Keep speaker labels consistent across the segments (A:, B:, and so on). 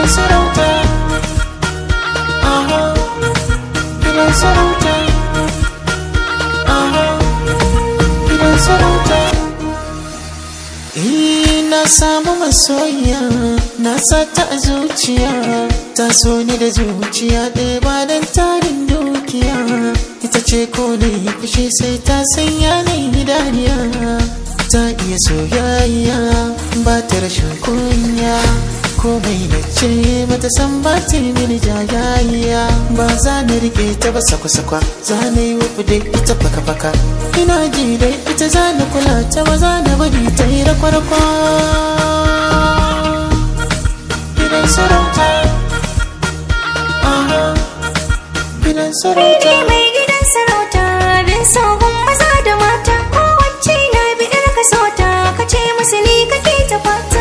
A: sarauta aha gidan sarauta aha gidan sarauta Eh, na samu masoyiya na sata a zuciya ta so ni da zuciya ɗaya ba don tarin dukiya ita ce ko ne fushi sai ta sanya ni idaniya ta iya soyayya ba ta rashin kunya komai na ce mata san ba ta yi mini jayayya ba za na rike ta ba sakwa-sakwa za na yi wufu da ita faka-faka ina ji dai ita za na kula ta ba za na bari ta yi rakwarkwa gidan sarauta aha gidan sarauta
B: Ni mai gidan sarauta bin sogun maza da mata kowace na biɗar ka sota ka ce musu ni kake ta fata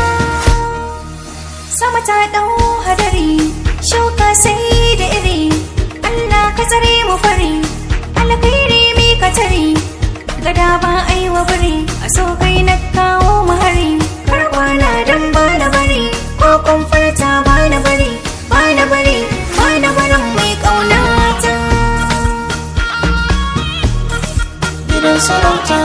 B: sama ta ɗau hadari shuka sai da iri Allah ka tsare mu fari alkhairi mi ka tare gada ba ai wa bari a so kai na kawo mu hari karɓa na dan ba na bari ko kun furta ba na bari ba na bari ba na barin mai ƙaunata
A: gidan sarauta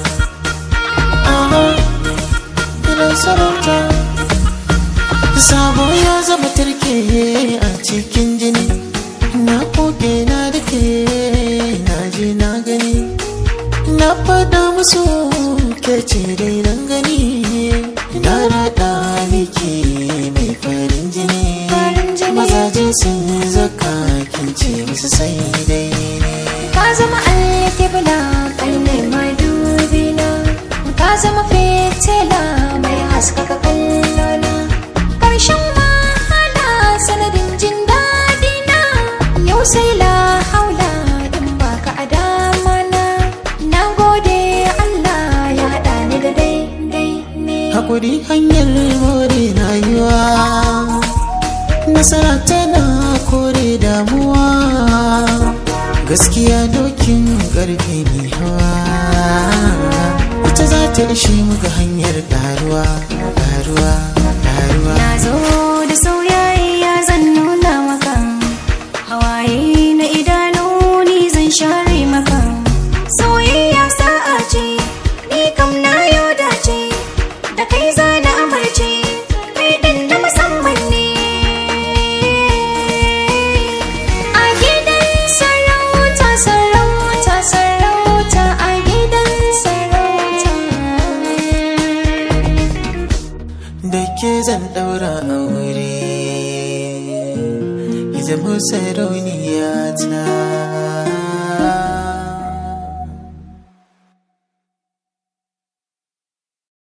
A: aha gidan sarauta sabo ya zama turke a cikin jini na koke na dake na je na gani na fada musu ke ce dai nan gani na rada miki mai farin jini
B: Farin jini.
A: mazaje sun zaka kin ce musu sai dai ne
B: ka zama alkibla kai ne mai dubina ka zama fitila mai haskaka kallona ƙarshen wahala sanadin jin daɗina yau sai la haula in baka a damana na gode Allah ya haɗa ni da daidai ne
A: Hakuri hanyar more rayuwa Nasara tana kore damuwa Gaskiya dokin ƙarfe mai hawa Ita za ta ishe muka hanyar ƙaruwa ƙaruwa ƙaruwa
B: Na zo da soyayya zan nuna maka Hawaye na idanu ni zan share maka Soyayya sa'a ce, ni kam na yau dace Da kai za na amarce, kai ɗin na musamman ne A gidan sarauta, sarauta, sarauta A gidan sarauta
A: Da ke zan ɗaura aure Ita mu sarauniya ta